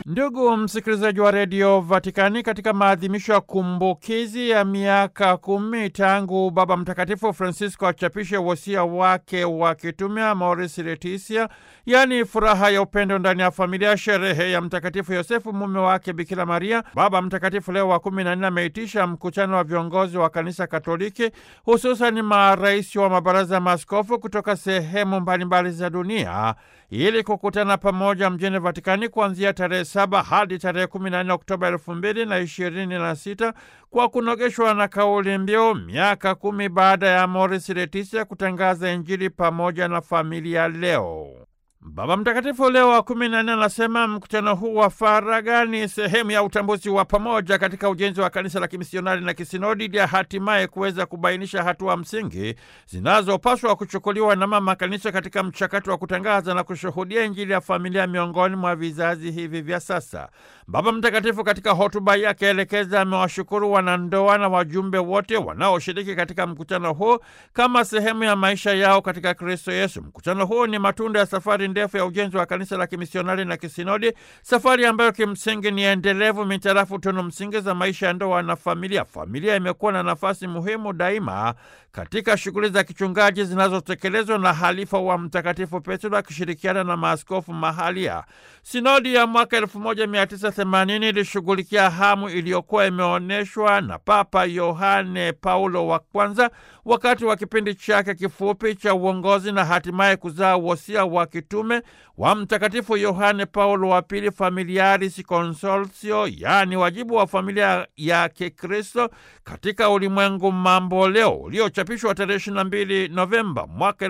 Ndugu msikilizaji wa redio Vatikani, katika maadhimisho ya kumbukizi ya miaka kumi tangu Baba Mtakatifu Francisco achapishe wosia wake wa kitume Amoris Laetitia, yaani furaha ya upendo ndani ya familia, sherehe ya Mtakatifu Yosefu mume wake Bikira Maria, Baba Mtakatifu Leo wa kumi na nne ameitisha mkutano wa viongozi wa Kanisa Katoliki, hususan marais wa mabaraza ya maaskofu kutoka sehemu mbalimbali za dunia ili kukutana pamoja mjini Vatikani kuanzia tarehe saba hadi tarehe kumi na nne Oktoba elfu mbili na ishirini na sita kwa kunogeshwa na kauli mbiu miaka kumi baada ya Amoris Laetitia kutangaza Injili pamoja na familia leo. Baba Mtakatifu Leo wa kumi na nne anasema mkutano huu wa faragha ni sehemu ya utambuzi wa pamoja katika ujenzi wa kanisa la kimisionari na kisinodi ili hatimaye kuweza kubainisha hatua msingi zinazopaswa kuchukuliwa na mama kanisa katika mchakato wa kutangaza na kushuhudia Injili ya familia miongoni mwa vizazi hivi vya sasa. Baba Mtakatifu katika hotuba yake elekeza amewashukuru wanandoa na wajumbe wote wanaoshiriki katika mkutano huu kama sehemu ya maisha yao katika Kristo Yesu. Mkutano huu ni matunda ya safari ndefu ya ujenzi wa kanisa la kimisionari na kisinodi, safari ambayo kimsingi ni endelevu mitarafu tunu msingi za maisha ya ndoa na familia. Familia imekuwa na nafasi muhimu daima katika shughuli za kichungaji zinazotekelezwa na halifa wa Mtakatifu Petro akishirikiana na maaskofu mahalia. Sinodi ya mwaka 1980 ilishughulikia hamu iliyokuwa imeonyeshwa na Papa Yohane Paulo wa kwanza wakati wa kipindi chake kifupi cha uongozi na hatimaye kuzaa wosia wa kitume wa Mtakatifu Yohane Paulo wa pili, Familiaris Consortio, yaani wajibu wa familia ya Kikristo katika ulimwengu mambo leo, uliochapishwa tarehe 22 Novemba mwaka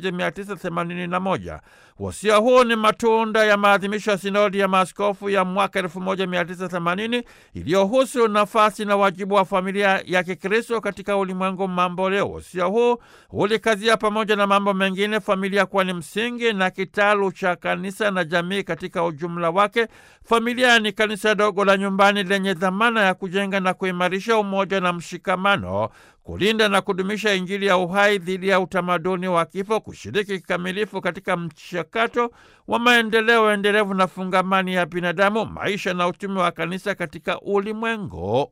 1981. Wosia huu ni matunda ya maadhimisho ya sinodi ya maaskofu ya mwaka 1980 iliyohusu nafasi na wajibu wa familia ya Kikristo katika ulimwengu mambo leo. Wosia huu ulikazia pamoja na mambo mengine familia kuwa ni msingi na kitalu cha kanisa na jamii katika ujumla wake. Familia ni kanisa dogo la nyumbani lenye dhamana ya kujenga na kuimarisha umoja na mshikamano, kulinda na kudumisha Injili ya uhai dhidi ya utamaduni wa kifo, kushiriki kikamilifu katika mchakato wa maendeleo endelevu na fungamani ya binadamu, maisha na utume wa kanisa katika ulimwengu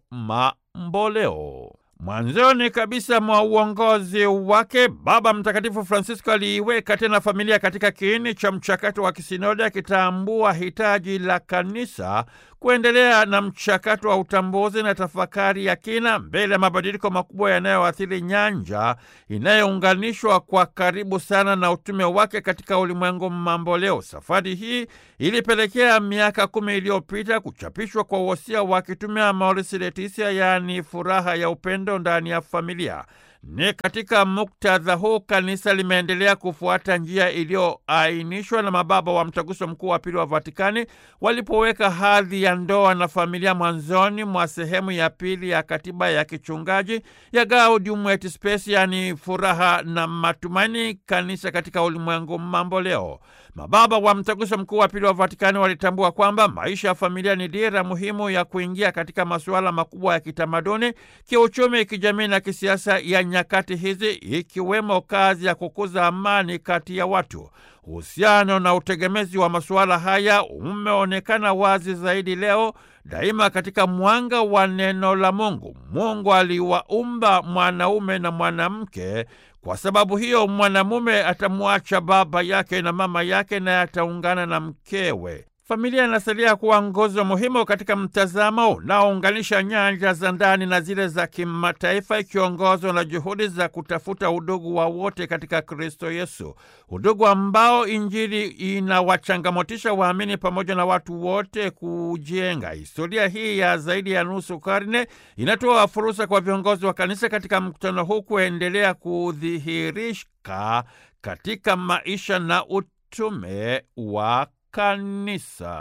mamboleo. Mwanzoni kabisa mwa uongozi wake Baba Mtakatifu Francisco aliiweka tena familia katika kiini cha mchakato wa kisinodi, akitambua hitaji la kanisa kuendelea na mchakato wa utambuzi na tafakari ya kina mbele ya mabadiliko makubwa yanayoathiri nyanja inayounganishwa kwa karibu sana na utume wake katika ulimwengu mambo leo. Safari hii ilipelekea miaka kumi iliyopita kuchapishwa kwa wosia wa kitume Amoris Laetitia, yaani furaha ya upendo ndani ya familia. Ni katika muktadha huu kanisa limeendelea kufuata njia iliyoainishwa na mababa wa Mtaguso Mkuu wa Pili wa Vatikani walipoweka hadhi ya ndoa na familia mwanzoni mwa sehemu ya pili ya katiba ya kichungaji ya Gaudium et Spes, yaani furaha na matumaini, kanisa katika ulimwengu mambo leo. Mababa wa Mtaguso Mkuu wa Pili wa Vatikani walitambua kwamba maisha ya familia ni dira muhimu ya kuingia katika masuala makubwa ya kitamaduni, kiuchumi, kijamii na kisiasa ya nyakati hizi, ikiwemo kazi ya kukuza amani kati ya watu. Uhusiano na utegemezi wa masuala haya umeonekana wazi zaidi leo daima katika mwanga wa neno la Mungu. Mungu aliwaumba mwanaume na mwanamke. Kwa sababu hiyo, mwanamume atamwacha baba yake na mama yake, naye ataungana na mkewe. Familia inasalia kuwa nguzo muhimu katika mtazamo unaounganisha nyanja za ndani na zile za kimataifa, ikiongozwa na juhudi za kutafuta udugu wa wote katika Kristo Yesu, udugu ambao Injili inawachangamotisha waamini pamoja na watu wote kujenga. Historia hii ya zaidi ya nusu karne inatoa fursa kwa viongozi wa kanisa katika mkutano huu kuendelea kudhihirika katika maisha na utume wa kanisa.